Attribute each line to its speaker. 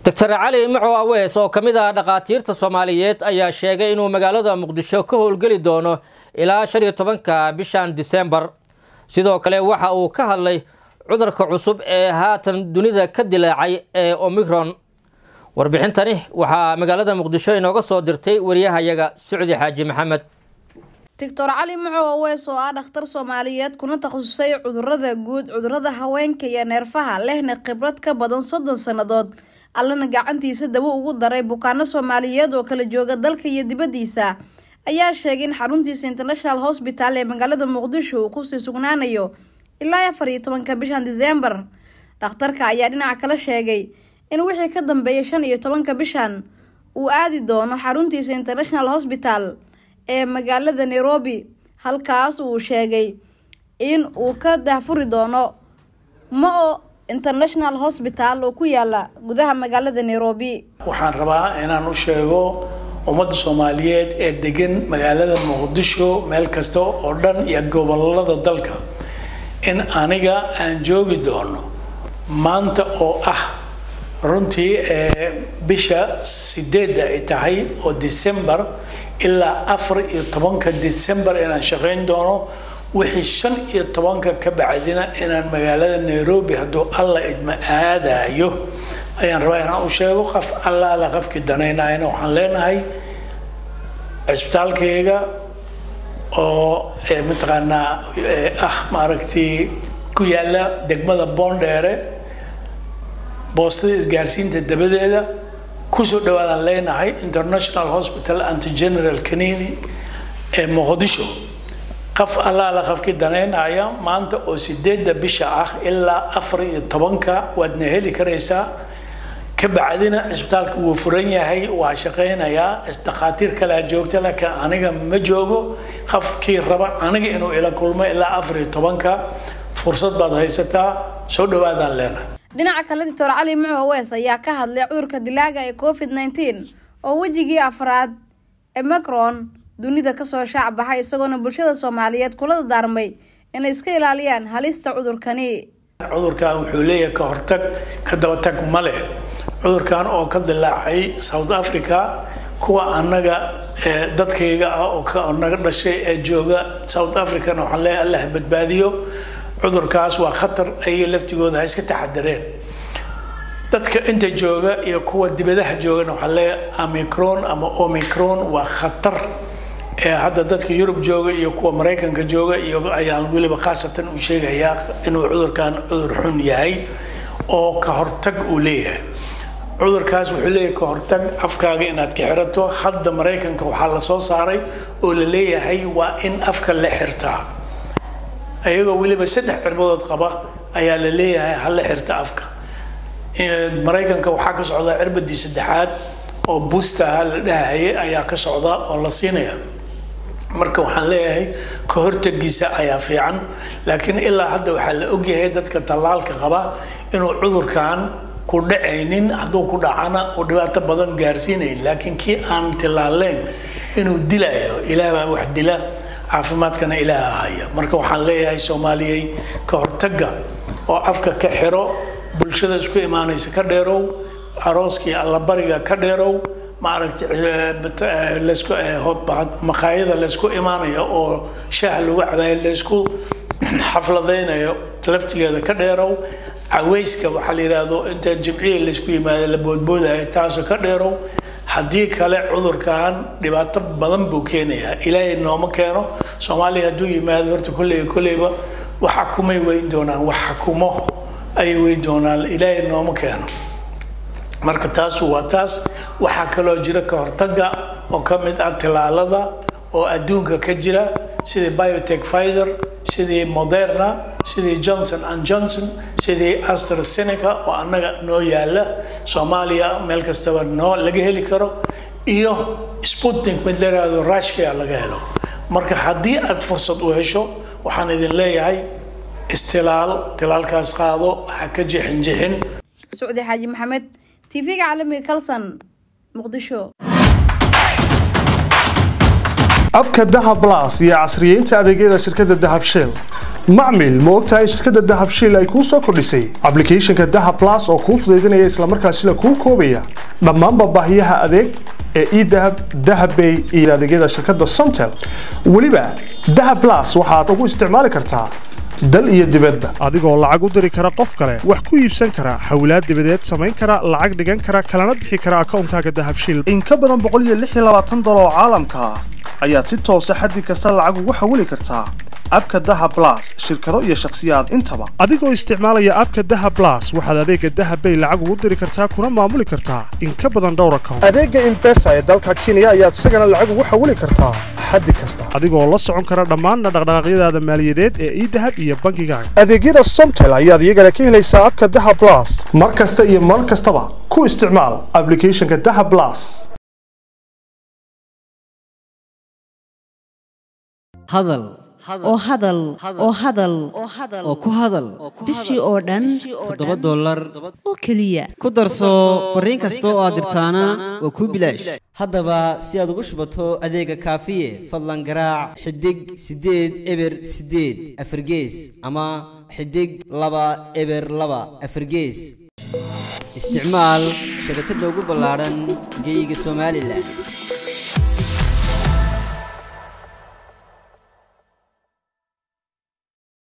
Speaker 1: doctor cali macow awees oo ka mid ah dhakhaatiirta soomaaliyeed ayaa sheegay inuu magaalada muqdisho ka howlgeli doono ilaa shan iyo tobanka bishan disembar sidoo kale waxa uu ka hadlay cudurka cusub ee haatan dunida ka dilaacay ee omicron warbixintani waxaa magaalada muqdisho inooga soo dirtay wariyahayaga sucdi xaaji maxamed
Speaker 2: doctor cali macow awees oo ah dhakhtar soomaaliyeed kuna takhasusay cudurada guud cudurada haweenka iyo neerfaha lehna khibrad ka badan soddon sannadood allana gacantiisa dabo ugu daray bukaano soomaaliyeed oo kala jooga dalka iyo dibaddiisa ayaa sheegay in xaruntiisa international hosbital ee magaalada muqdisho uu kusii sugnaanayo ilaa afar iyo tobanka bishan disembar dhakhtarka ayaa dhinaca kale sheegay in wixii ka dambeeya shan iyo tobanka bishan uu aadi doono xaruntiisa international hosbital ee magaalada nairobi halkaas uu sheegay in uu ka daahfuri doono mo international hosbital oo ku yaala gudaha magaalada nairobi
Speaker 3: waxaan rabaa inaan u sheego ummadda soomaaliyeed ee degan magaalada muqdisho meel kasta oo dhan iyo gobolada dalka in aniga aan joogi doono maanta oo ah runtii bisha sideedda ay tahay oo december ilaa afar iyo tobanka december inaan shaqayn doono wixii shan iyo tobanka ka bacdina inaan magaalada nairobi hadduu alla idma aadayo ayaan rabaa inaan u sheego qof allaala qofkii danaynayana waxaan leenahay cisbitaalkayga oo mataqaanaa ah maaragtay ku yaala degmada boondheere boostada isgaarsiinta dabadeeda kusoo dhawaadaan leenahay international hospital anti general clinic ee muqdisho qof allaala qofkii danaynaya maanta oo sideedda bisha ah ilaa afar iyo tobanka waadna heli karaysaa ka bacdina cisbitaalka wuu furan yahay waa shaqaynayaa dhakhaatiir kalea joogta laakiin aniga ma joogo qofkii raba aniga inuu ila kulmo ilaa afar iyo tobanka fursad baad haysataa soo dhawaadaan leenahay
Speaker 2: dhinaca kale doctor cali mucu awees ayaa ka hadlay cudurka dilaaga ee covid nneteen oo wejigii afraad ee macron dunida kasoo shaac baxay isagoona bulshada soomaaliyeed kula daarmay inay iska ilaaliyaan halista cudurkani
Speaker 3: cudurkan wuxuu leeyahay ka hortag ka dabatag ma leh cudurkan oo ka dilaacay south africa kuwa annaga dadkayga ah oo naga dhashay ee jooga south africana waxaan leeyahay allah badbaadiyo cudurkaas waa khatar ayay laftigooda ha iska taxadareen dadka inta jooga iyo kuwa dibadaha joogana waxaa leeyahay amicron ama omicron waa khatar ee hadda dadka yurub jooga iyo kuwa maraykanka jooga iyo ayaan weliba khaasatan u sheegayaa inuu cudurkan cudur xun yahay oo ka hortag uu leeyahay cudurkaas wuxuu leeyahay ka hortag afkaaga inaad ka xirato hadda maraykanka waxaa la soo saaray oo la leeyahay waa in afka la xirtaa ayagoo weliba saddex cirbadood qaba ayaa la leeyahay hala xirta afka maraykanka waxaa ka socda cirbadii saddexaad oo bustaha la dhahayay ayaa ka socda oo la siinaya marka waxaan leeyahay ka hortagiisa ayaa fiican laakiin ilaa hadda waxaa la ogyahay dadka tallaalka qaba inuu cudurkan ku dhacaynin hadduu ku dhacana uu dhibaato badan gaarsiinayn laakiin kii aan tillaaleyn inuu dilayo ilaah baa wax dila caafimaadkana ilaaha haya marka waxaan leeyahay soomaaliyey ka hortagga oo afka ka xiro bulshada isku imaanaysa ka dheerow arooskii allabariga ka dheerow maaragtay laysku maqaayada laysku imaanayo oo shaah lagu cabayo laysku xafladaynayo laftigeeda ka dheerow caweyska waxaa la yidhaahdo inta jimciya laysku yimaado la boodboodayo taasoo ka dheerow haddii kale cudurkan dhibaato badan buu keenayaa ilaahay nooma keeno soomaaliya hadduu yimaado horta kolleyba kolleyba wax xakumay weyn doonaan wax xakumo ayay weyn doonaan ilaahay nooma keeno marka taasu waa taas waxaa kaloo jira ka hortagga oo ka mid ah tilaalada oo adduunka ka jira sidii biotech pfizer sidii moderna sidii johnson and johnson sidii astrazeneca oo annaga noo yaala soomaaliya meel kastaba noo laga heli karo iyo sputnik mid la yidhaahdo rushkia laga helo marka haddii aad fursad u hesho waxaan idin leeyahay istilaal tilaalkaas qaado ha ka jixin jixin
Speaker 2: sucdi xaaji maxamed tv-ga caalamiga kalson muqdisho
Speaker 4: abka dahab las iyo casriyeynta adeegyada shirkadda dahab shell macmil ma ogtahay in shirkadda dahab shell ay kuu soo kordhisay ablicathonka dahab las oo kuu fudaydinaya islamarkaasina kuu koobaya dhammaanba baahiyaha adeeg ee edahab dahabbay iyo adeegyada shirkadda somtel weliba dahab las waxaad ugu isticmaali kartaa dal iyo dibadba adigoo lacag u diri kara qof kale wax ku iibsan kara xawlaad dibadeed samayn kara lacag dhigan kara kalana bixi kara akoonkaaga dahabshil in ka badan boqoliyoaaatan dolar oo caalamka ah ayaad si toosa xaddi kasta lacag ugu xawili kartaa abka daha blas shirkado iyo shakhsiyaad intaba adigoo isticmaalaya abka daha blas waxaad adeega dahabbay lacag ugu diri kartaa kuna maamuli kartaa in ka badan dhowr account adeega imbesa ee dalka kenya ayaad isagana lacag ugu xawili kartaa xaddi kasta adigoo la socon kara dhammaan dhaqdhaqaaqyadaada maaliyadeed ee idahab iyo bangigaaga adeegyada somtel ayaad iyagana ka helaysaa abka daha blas mar kasta iyo mar kastaba ku isticmaal ablicathonka daha blas
Speaker 5: hadal
Speaker 6: oo hadal oo hadal
Speaker 5: oo ku hadal
Speaker 6: bishii oo dhan
Speaker 5: toddoba dollar
Speaker 6: oo keliya
Speaker 5: ku darso fariin kasta oo aad dirtaana waa kuu bilaash haddaba si aad ugu shubato adeega kaafiye fadlan garaac xidig siddeed eber siddeed afargees ama xidig laba eber laba afargees isticmaal shabakadda ugu ballaadhan geyga somalilan